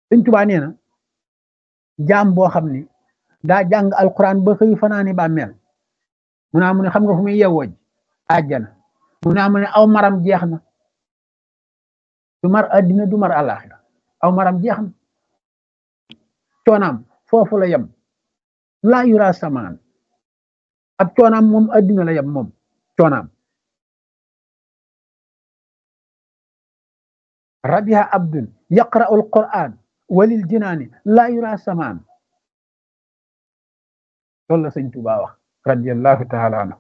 sëñ Tuubaa nee na jaam boo xam ni daa jàng alquran ba xëy fanaani bàmmeel mu naa mu ne xam nga fu muy yewwoo ji àjjana mu naa mu ne aw maram jeex na du mar addina du mar àllaaxira aw maram jeex na coonaam foofu la yem laa yura samaan ab coonaam moom addina la yem moom coonaam rabiha abdun yaqra'u alquran walil jinaani laa yura samaan loolu la sëñ Tuubaa wax radiyallahu taala anhu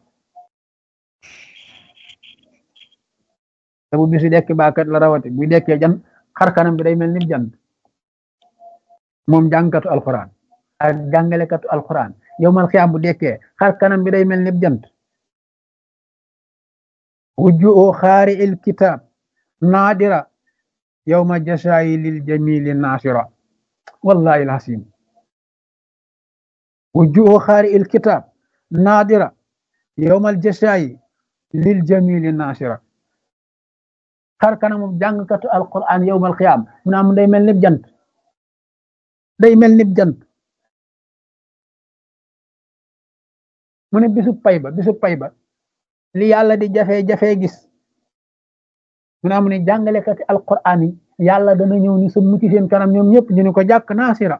te bu bisu dekki baakat la rawati bu dekkee jan xar kanam bi day mel ni jant moom jàngkatu alquran ak jàngalekatu alquran yowmal xiyaam bu dekkee xar kanam bi day mel ni jant wujjuo xaari il kitab naadira yowma jasaayi lil jamili naasira wallahi alhasim wujjuo xaari il kitab naadira yowmal jasaayi lil jamili naasira xar kanamu jàngkatu alquran yowmal xiyaam mu naa mu day mel ni jant day mel ni jant mu ne bisu pay ba bisu pay ba li yàlla di jafe-jafe gis mu naa mu ne jàngalekati alquran yi yàlla dana ñëw ni sa mucc seen kanam ñoom ñëpp ñu ne ko jàkk naasira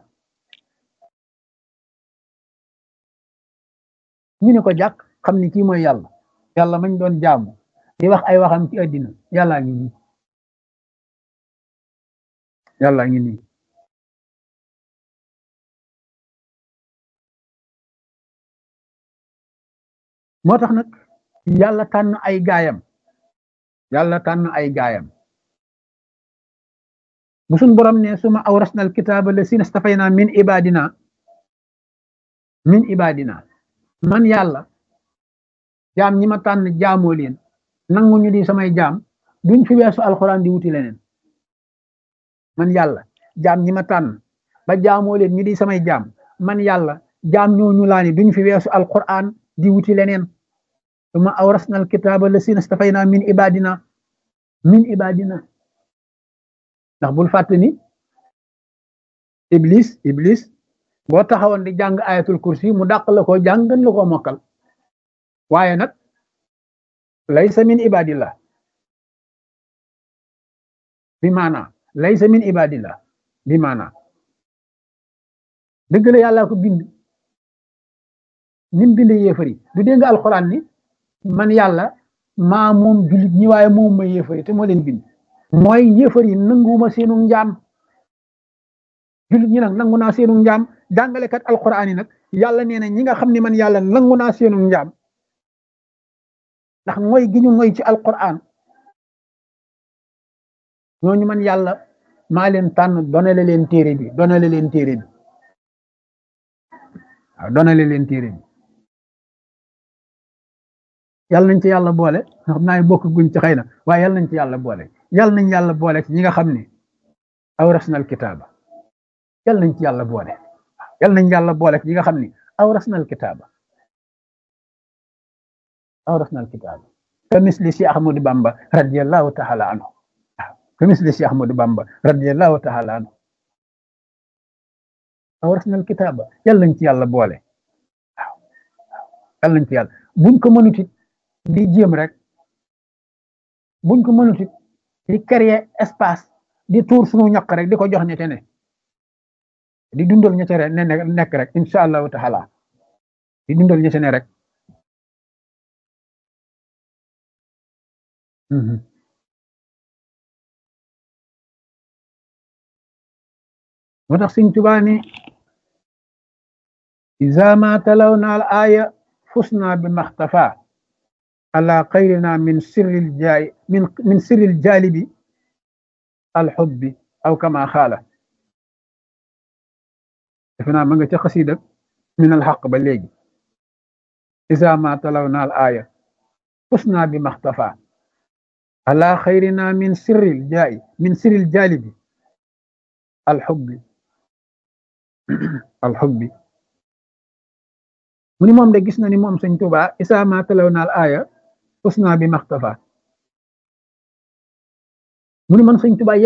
ñu ne ko jàkk xam ni kii mooy yàlla yàlla mañ doon jaamu di wax ay waxam ci àddina yàllaa ngi nii yàllaa ngi nii moo tax nag yàlla tànn ay gaayam yàlla tànn ay gaayam bu suñ borom ne suma awrasna al kitaaba la sina stafayna min ibadina min ibadina man yàlla jaam ñi ma tànn jaamoo leen nangu ñu di samay jaam duñ fi weesu alxuraan di wuti leneen man yàlla jaam ñi ma tànn ba jaamoo leen ñu di samay jaam man yàlla jaam ñooñu laa ni duñ fi weesu alxuraan di wuti leneen suma awrasna alkitaaba la sina stafayna min ibadina min ibadina ndax bul fàtte ni iblis iblis boo taxawoon di jàng ayatul kursi mu dàq la ko jàng gën la ko mokkal waaye nag laysa min ibadillah bi maana laysa min ibadillah bi maana dëgg la yàlla ko bind nim bind yéefari du dégg nga alxuraan ni man yàlla maa moom jullit ñi waaye moom ma yéefari te moo leen bind mooy yéefari nanguma seenu njaam jullit ñi nag nangu naa seenu njaam jàngalekat alxuraan yi nag yàlla nee na ñi nga xam ne man yàlla nangu naa seenu njaam ndax mooy gi ñu ngoy ci alquran ñooñu man yàlla maa leen tànn donale leen téere bi donale leen téere bi waaw donale leen téere bi yàlla nañ ci yàlla boole xam naa bokk guñ ci xëy na waaye yàlla nañ ci yàlla boole yàlla nañ yàlla boole ci ñi nga xam ne awrasnal kitaaba yàlla nañ ci yàlla boole yàlla nañ yàlla boole ci ñi nga xam ne awrasnal kitaaba awrasna alkitab ka misli si ahmadu bamba radiallahu taala anhu ka misli si ahmadu bamba radiallahu taala anhu awrasna alkitaba yàlla nañ ci yàlla boole waaw yàlla nañ ci yàlla buñ ko mënut it di jéem rek buñ ko mënut it di créer espace di tuur suñu ñaq rek di ko jox ñete ne di dundal ñete ne nekk rek incha allahu taala di dundal ñete ne rek moo tax Sëñ Tuubaa ni iza ma talawna al aya fusna bi maxtafa ala xayrina min sirril jaay min min sirril jaalibi al xubbi aw kama xaala defe naa ma nga ca xasida min al xaq ba léegi iza ma talawna al aya fusna bi maxtafa ala xayrina min sirril jaay min sirril jaalibi alxubbi alxubbi mu ni moom de gis na ni moom sëñ Tuubaa isaa ma talaw naal aaya usna bi maxtafa mu ni man sëñ Tuubaa